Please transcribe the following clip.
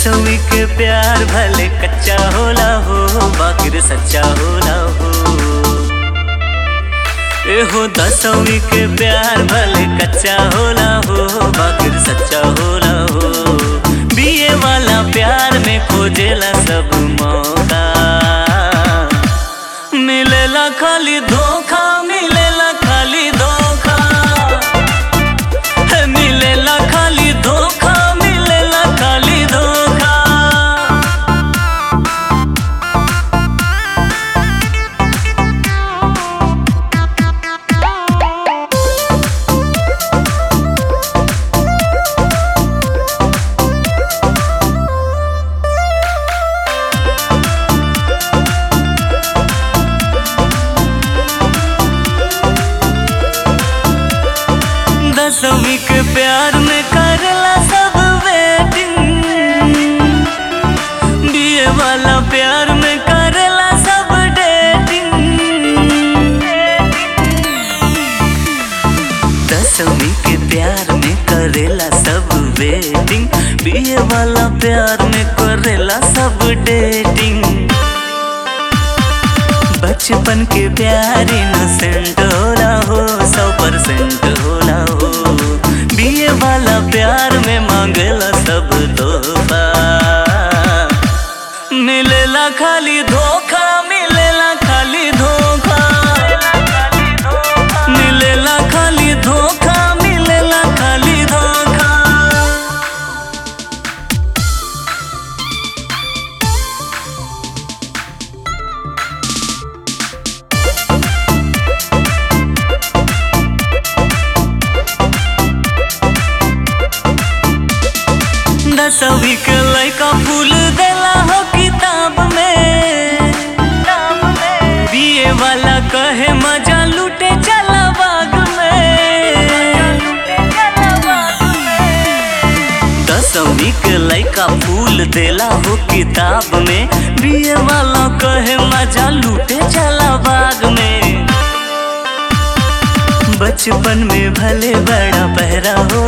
दसवीं के प्यार भले कच्चा होला हो बाकिर सच्चा होला हो एहो दसवीं के प्यार भले कच्चा होला हो बाकिर सच्चा होला हो बीए वाला प्यार में खोजेला सब मौका मिलेला खाली धोखा मिलेला खाली धोखा है, मिलेला खाली धोखा मिलेला खाली धोखा दसवीं के प्यार में करला सब वेटिंग बीए वाला प्यार में करला सब डेटिंग दसवीं के प्यार में करेला सब वेटिंग बीए वाला प्यार में करेला सब डेटिंग बचपन के प्यार इनोसेंट होला हो सौ परसेंट होला हो बीए वाला प्यार में मांगला सब तोहफा मिलेला खाली धोखा मिलेला खाली धोखा मिलेला खाली धोखा मिलेला खाली धोखा दसवीं के लड़का फूल देला हो किताब में बीए वाला कहे मजा लूटे चला बाग में दसवीं के लड़का फूल देला हो किताब में बीए वाला कहे मजा लूटे चला बाग में बचपन में भले बड़ा पहरा हो